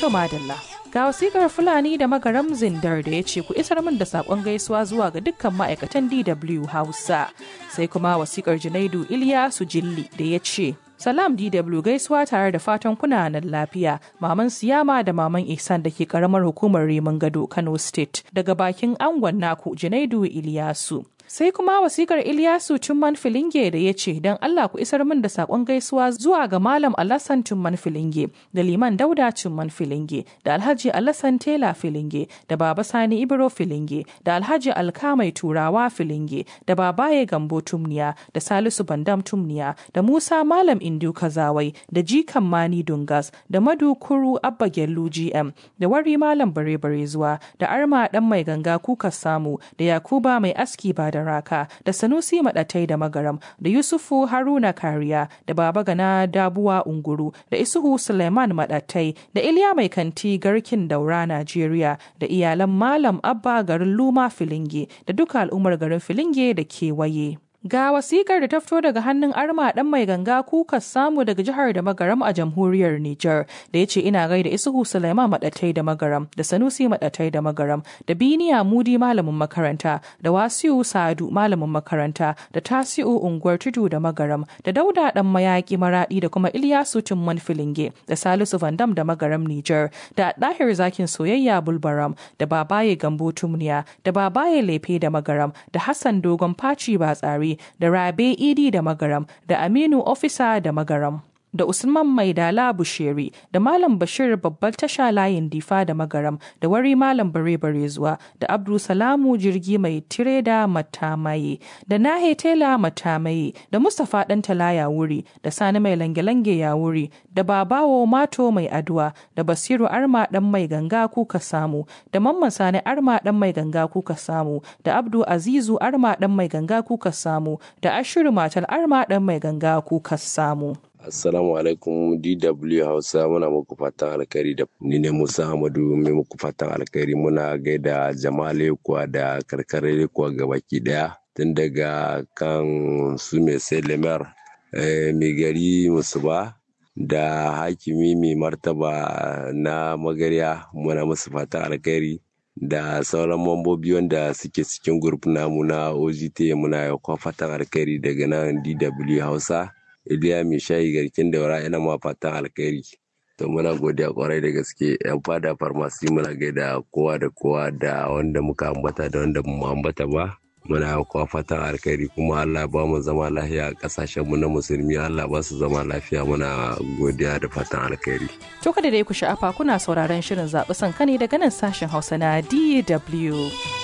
To madalla. Ga wasikar Fulani da magaram zindar da ya ce ku isar min da sakon gaisuwa zuwa ga dukkan ma'aikatan DW Hausa. Sai kuma wasikar Junaidu Iliyasu Jilli da ya ce Salam DW gaisuwa tare da fatan kuna nan lafiya. Maman Siyama da Maman Ihsan da ke karamar hukumar Rimin Gado Kano State daga bakin angon naku Junaidu Iliyasu. Sai kuma wasikar Ilyasu Tumman Filinge da ya ce don Allah ku isar min da sakon gaisuwa zuwa ga Malam Alassan Tumman Filinge da Liman Dauda Tumman Filinge da Alhaji Alassan Tela Filinge da Baba Sani Ibro Filinge da Alhaji Alkamai Turawa Filinge da Babaye Gambo Tumniya da Salisu Bandam Tumniya da Musa Malam Indu Kazawai da Jikan Mani Dungas da Madu Kuru Abba Gellu GM da Wari Malam Bare Bare zuwa da Arma Dan Mai Ganga Kuka Samu da Yakuba Mai Aski ba da raka da sanusi maɗatai da magaram da yusufu haruna kariya da baba gana dabuwa unguru da isuhu suleiman maɗatai da iliya mai kanti garkin daura najeriya da iyalan malam abba garin luma filinge da duka al'ummar garin filinge da kewaye Ga wasikar da ta fito daga hannun arma dan mai ganga kuka samu daga jihar da magaram a jamhuriyar Nijar da ya ce ina gaida Isuhu Sulaiman Madatai da magaram da Sanusi Madatai da magaram da Biniya Mudi malamin makaranta da Wasiu Sadu malamin makaranta da Tasiu unguwar Tudu da magaram da Dauda dan mayaki maradi da kuma Ilyasu Tumman Filinge da Salisu Vandam da magaram Nijar da Dahir Zakin Soyayya Bulbaram da Babaye Gambo Tumniya da Babaye Lefe da magaram da Hassan Dogon Faci Batsari da Rabe Idi da Magaram da Aminu Ofisa da Magaram. da Usman Maidala Bushiri da Malam Bashir babbar tasha layin Difa da Magaram da Wari Malam Bare Bare zuwa da Abdul Salamu jirgi mai tireda Matamaye da Nahe Tela Matamaye da Mustapha Dan Talaya wuri da Sani mai lange-lange ya wuri da Babawo Mato mai aduwa da Basiru Arma dan mai ganga kuka samu da Mamman Sani Arma dan mai ganga kuka samu da Abdu Azizu Arma dan mai ganga kuka samu da Ashiru Matal Arma dan mai ganga kuka samu. Assalamu alaikum DW Hausa muna muku fatan alkhairi da ni ne Musa Hamadu mai muku fatan alkhairi muna gaida jama'ale kuwa da karkare kuwa gabaki daya tun daga kan su mai sai lemar mai gari musuba da hakimi mai martaba na magarya muna musu fatan alkhairi da sauran mambobi wanda suke cikin grup namu na OGT muna fatan alkhairi daga nan DW Hausa. Iliya mai shayi garkin daura ina ma fatan alkhairi. To muna godiya kwarai da gaske yan fada farmasi muna gaida kowa da kowa da wanda muka ambata da wanda mu ambata ba. Muna kowa fatan alkhairi kuma Allah ba mu zama lafiya a kasashen mu na musulmi Allah ba su zama lafiya muna godiya da fatan alkhairi. To kada dai ku sha'afa kuna sauraron shirin zaɓi sanka ne daga nan sashen Hausa na DW.